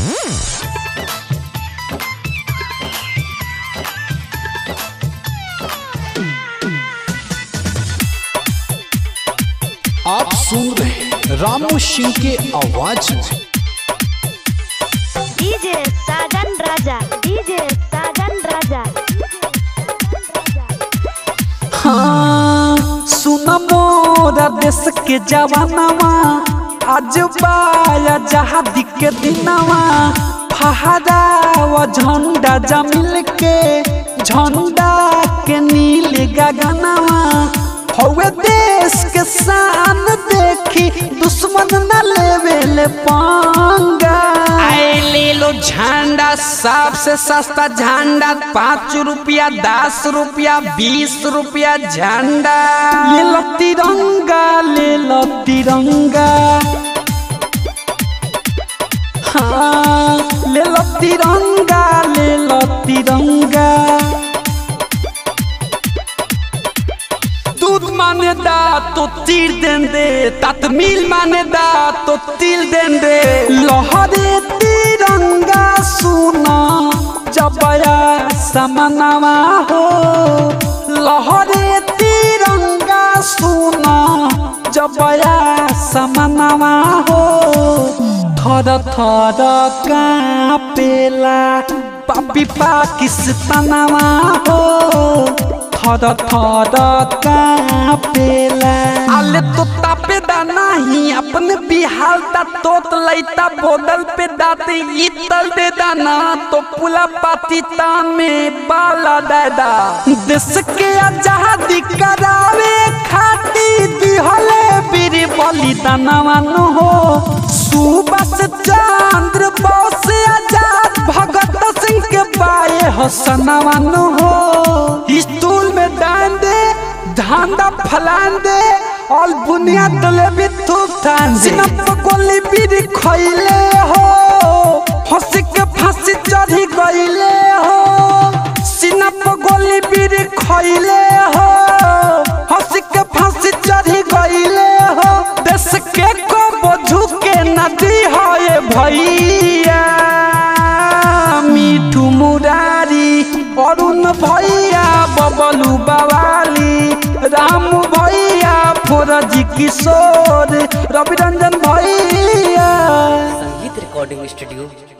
आप सुन रहे हैं रामू सिंह के आवाज में डीजे साजन राजा डीजे साजन राजा हाँ सुन मोरा देश के जवानवा आज बाया जहादी के दिनवा फहरावा झंडा जमिल के झंडा के नील गगनवा हवे देश के शान देखी दुश्मन न लेवे ले पांगा आए ले लो झंडा सबसे सस्ता झंडा पाँच रुपया दस रुपया बीस रुपया झंडा ले लो तिरंगा ले लो तिरंगा हाँ ले लो तिरंगा ले लो तिरंगा दूध माने दा तो तीर दें दे ततमील माने दा तो तिल दें दे लहरे तिरंगा सुना जबया समनवा हो लहरे तिरंगा सुना जबया समनवा हो थर थर कापेला पापी पाकिस्तानवा हो थर थर कापेला आले तो तापे दा नहीं अपने बिहार दा तोत लैता बोदल पे दाते इतल दे दा ना तो पुला पाती तामे बाला दे दा देश के आजादी करावे खाती दिहले वीर बलिदानवा न हो सुबस चंद्र बोस आजाद भगत सिंह के बाए हसनवा न हो स्टूल में डांड दे धांधा फलान दे और बुनियाद तले भी थूक थान दे सिनप गोली बीर खइले हो हंसी के फांसी चढ़ी गइले हो सिनप गोली बीर खइले हो हंसी के फांसी चढ़ी गइले हो देश के को बोझू के नदी हो ये भैया मिठू मुरारी अरुण भैया बबलू बवाली राम भैया फोरजी किशोर रवि रंजन भैया संगीत रिकॉर्डिंग स्टूडियो